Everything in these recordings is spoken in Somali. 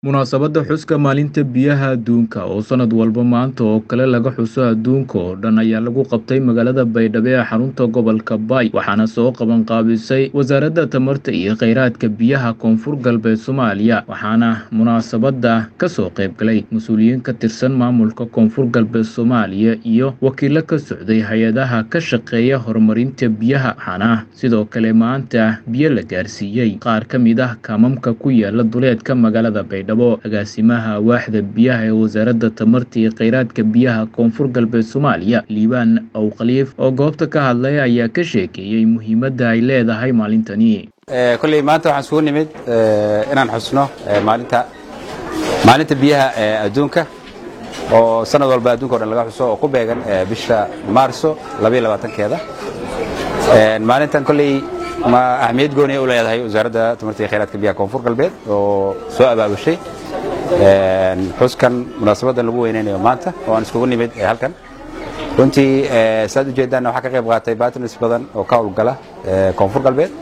Munaasabadda xuska Maalinta Biyaha Adduunka oo sanad walba maanta oo kale laga xuso adduunka oo dhan ayaa lagu qabtay magaalada Baydhabo ee xarunta gobolka Bay waxaana soo qaban qaabisay Wasaaradda Tamarta iyo Kheyraadka Biyaha Koonfur Galbeed Soomaaliya waxaana munaasabadda ka soo qayb galay mas'uuliyiin ka tirsan maamulka Koonfur Galbeed Soomaaliya iyo wakiilo ka socday hay-adaha ka shaqeeya horumarinta biyaha waxaana sidoo kale maanta biyo la gaarsiiyey qaar ka mid ah kaamamka ku yaala duleedka magaalada Baydhabo agaasimaha waaxda biyaha ee wasaaradda tamarta iyo kheyraadka biyaha koonfur galbeed soomaaliya liibaan awkhaliif oo goobta ka hadlay ayaa ka sheekeeyey muhiimadda ay leedahay maalintani kolley maanta waxaan isugu nimid inaan xusno maalinta maalinta biyaha ee adduunka oo sanad walba adduunka o dhan laga xuso oo ku beegan bisha maarso labaiyo labaatankeeda maalintan kolley ma ahmiyad gooni u leedahay wasaaradda tamarta iyo kheyraadka biyaha koonfur galbeed oo soo abaabushay xuskan munaasabaddan lagu weynaynayo maanta oo aan iskugu nimid halkan runtii saad u jeedaan waxaa ka qayb qaatay batners badan oo ka howlgala koonfur galbeed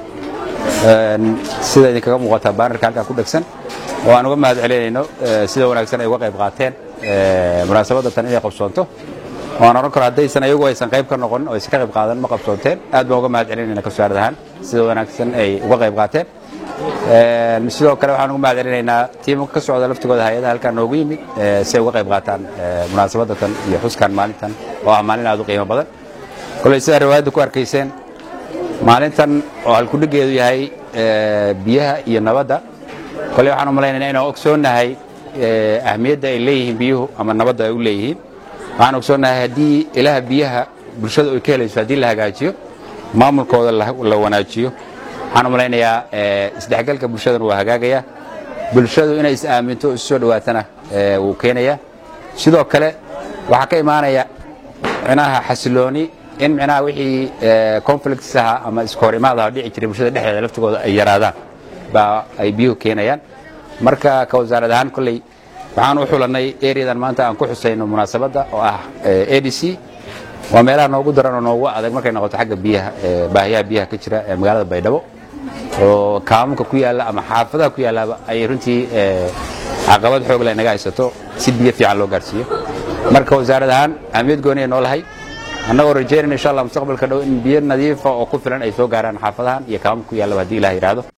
sida idinkaga muuqataa baanarka halkan ku dhegsan oo aan uga mahad celinayno sida wanaagsan ay uga qayb qaateen munaasabadda tan inay qabsoonto waan ohan karo haddaysan ayagu aysan qayb ka noqon oo aysan ka qayb qaadan ma qabsoonteen aad baan uga mahad celinayna ka wasaarad ahaan sida wanaagsan ay uga qayb qaateen sidoo kale waxaan uga mahad celinaynaa tiimka ka socda laftigooda hay-adaha halkaan noogu yimid si ay uga qayb qaataan munaasabadda tan iyo xuskan maalintan oo ah maalin aad u qiimo badan koley sidaa riwaayadda ku arkayseen maalintan oo halkudhigeedu yahay biyaha iyo nabadda koley waxaan u malaynayna inaan ogsoonnahay ahmiyadda ay leeyihiin biyuhu ama nabadda ay u leeyihiin waxaan ogsoonnahay haddii ilaha biyaha bulshada ay ka helayso haddii la hagaajiyo maamulkooda la wanaajiyo waxaan u malaynayaa isdhexgalka bulshadana waa hagaagaya bulshadu inay is aaminto isu soo dhowaatana wuu keenaya sidoo kale waxaa ka imaanaya micnaha xasilooni in micnaha wixii conflicts aha ama iskahor imaadaha dhici jiray bulshada dhexdeeda laftigooda ay yaraadaan baa ay biyuhu keenayaan marka ka wasaarad ahaan kolley waxaan u xulannay ereadan maanta aan ku xusayno munaasabadda oo ah a d c waa meelaha noogu daran oo noogu adag markay noqoto xagga biyaha baahiyaha biyaha ka jira ee magaalada baydhabo oo kaamamka ku yaalla ama xaafadaha ku yaallaba ay runtii caqabad xoog leh naga haysato si biyo fiican loo gaarsiiyo marka wasaarad ahaan ahmiyad gooni ay noo lahay annagoo rajaynayna insha allah mustaqbalka dhow in biyo nadiifa oo ku filan ay soo gaaraan xaafadahan iyo kaamamka ku yaallaba haddii ilah yidhaahdo